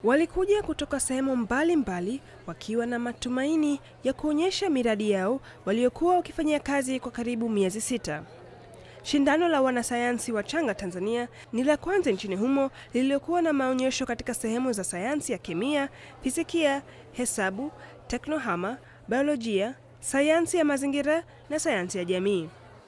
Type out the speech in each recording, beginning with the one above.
walikuja kutoka sehemu mbalimbali wakiwa na matumaini ya kuonyesha miradi yao waliokuwa wakifanyia kazi kwa karibu miezi sita. Shindano la wanasayansi wachanga Tanzania ni la kwanza nchini humo lililokuwa na maonyesho katika sehemu za sayansi ya kemia, fizikia, hesabu, teknohama, biolojia, sayansi ya mazingira na sayansi ya jamii.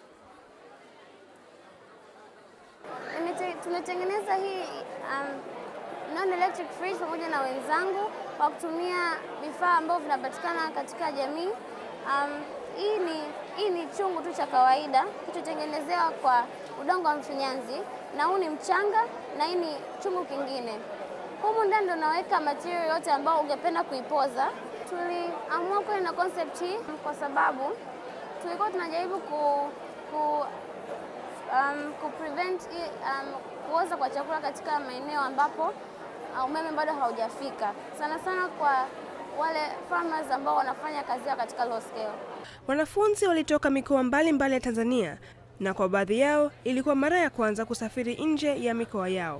Tumetengeneza hii um, non electric fridge pamoja na wenzangu kwa kutumia vifaa ambavyo vinapatikana katika jamii. Um, hii ni hii ni chungu tu cha kawaida kilichotengenezewa kwa udongo wa mfinyanzi, na huu ni mchanga, na hii ni chungu kingine. Humu ndani ndo naweka material yote ambao ungependa kuipoza. Tuliamua kwenda na concept hii kwa sababu tulikuwa tunajaribu ku, ku, um, ku prevent um, kuoza kwa chakula katika maeneo ambapo umeme bado haujafika, sana sana kwa wale farmers ambao wanafanya kazi yao katika low scale. Wanafunzi walitoka mikoa mbalimbali ya Tanzania na kwa baadhi yao ilikuwa mara ya kwanza kusafiri nje ya mikoa yao.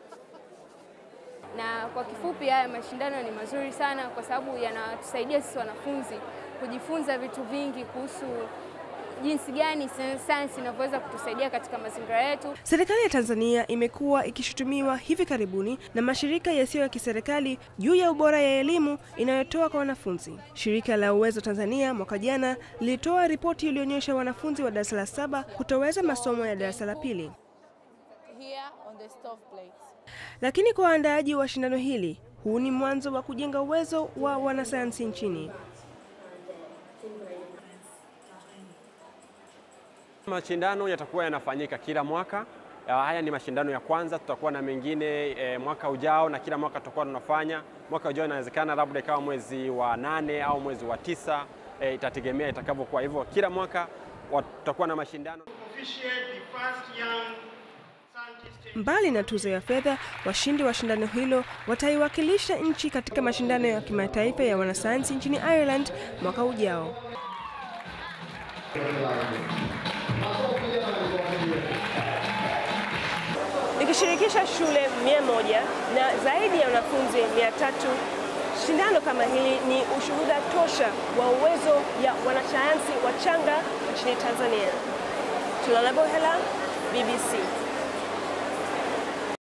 Na kwa kifupi, haya mashindano ni mazuri sana kwa sababu yanatusaidia sisi wanafunzi kujifunza vitu vingi kuhusu jinsi gani sayansi inavyoweza kutusaidia katika mazingira yetu. Serikali ya Tanzania imekuwa ikishutumiwa hivi karibuni na mashirika yasiyo ya kiserikali juu ya ubora ya elimu inayotoa kwa wanafunzi. Shirika la Uwezo Tanzania mwaka jana lilitoa ripoti iliyoonyesha wanafunzi wa darasa la saba kutoweza masomo ya darasa la pili. Lakini kwa waandaaji wa shindano hili, huu ni mwanzo wa kujenga uwezo wa wanasayansi nchini. Mashindano yatakuwa yanafanyika kila mwaka. Haya ni mashindano ya kwanza, tutakuwa na mengine e, mwaka ujao, na kila mwaka tutakuwa tunafanya. Mwaka ujao inawezekana labda ikawa mwezi wa nane au mwezi wa tisa, e, itategemea itakavyokuwa. Hivyo kila mwaka tutakuwa na mashindano. Mbali na tuzo ya fedha, washindi wa shindano hilo wataiwakilisha nchi katika mashindano ya kimataifa ya wanasayansi nchini Ireland mwaka ujao. Ikishirikisha shule mia moja na zaidi ya wanafunzi mia tatu shindano kama hili ni ushuhuda tosha wa uwezo ya wanasayansi wachanga nchini Tanzania. Tulala Bohela, BBC.